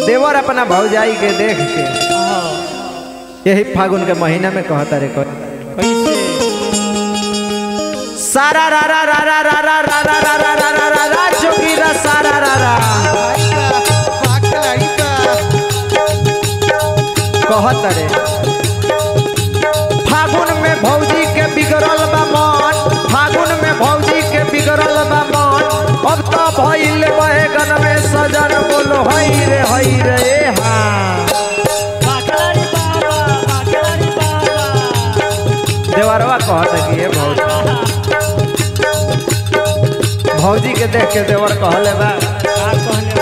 देवर अपना भौजाई के देख के यही फागुन के महीना में कहता रे कह कैसे सारा रा रा रा रा रा रा रा रा रा रा रा रा रा जोगी रा सारा रा रा कहत रे फागुन में भौजी के बिगड़ल बा मन फागुन में भौजी के बिगड़ल बा मन अब तो भइल बैगन में सजन बोलो हई रे हई रे ए हाँ बाकलारी बाबा बाकलारी बाबा देवरवा कहत कि ये भौजी भौजी के देख के देवर कहले बा का कहले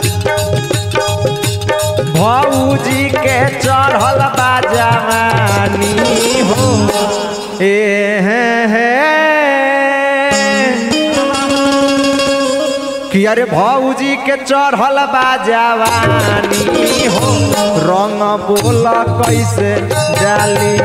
बा भौजी के चढ़ल बा जवानी हो ए हे हे कि अरे भौजी के चढ़ल बा जवानी हो रंग बोल कैसे डाली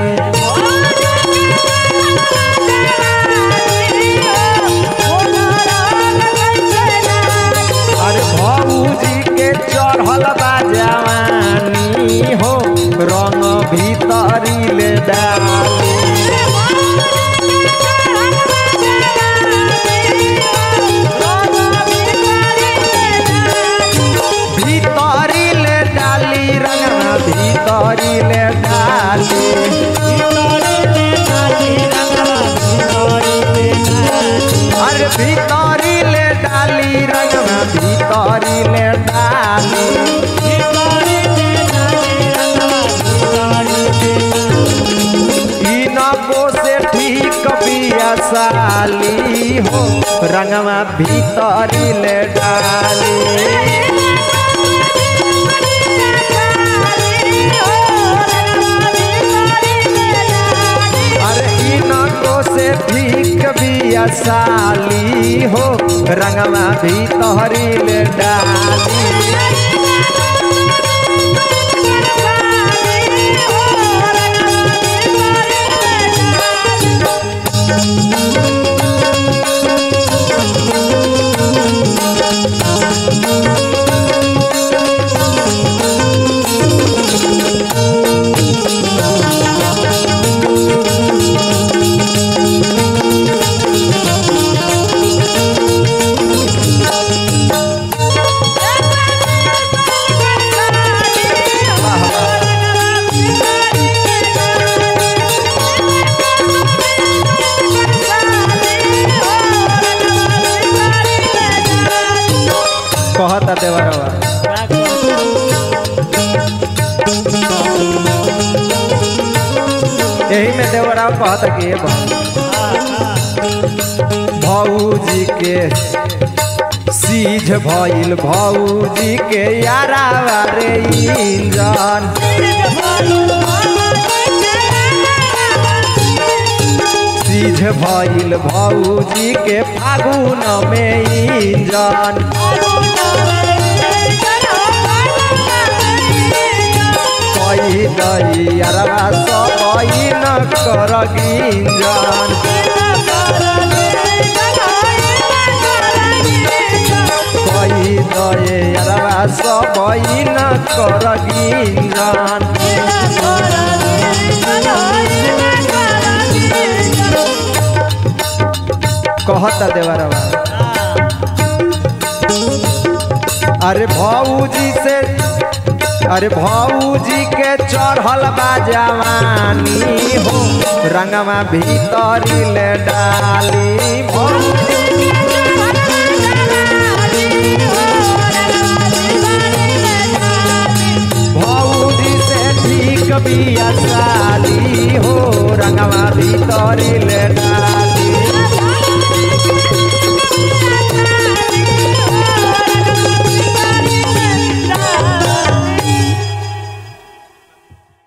अरे भौजी के चढ़ल बा जवानी हो रंग भीतरी ले डाली भीतरी ले डाली रंगना भीतरी ले डाली अरे भीतरी ले डाली रंगना भीतरी ले डाली इनको से ठीक बिया साली हो रंगवा भीतरी ले डाली अरे इनको से ठीक बिया साली हो रंगवा भीतरी ले डाली कहता देवरवा यही में देवराव कहता कि ये भौजी के सीझ भइल भौजी के यारा रे इंजन सीझ भइल भौजी के फागुन में इंजन कही दई यारा सब न कर गिंजन कही दए यारा सब न कर गिंजन कहता देवरवा अरे भौजी से अरे भौजी के चढ़ल बा जवानी हो रंगवा भीतरी ले डाली भौजी भौजी से ठीक बिया साली हो रंगवा भीतरी ले डाली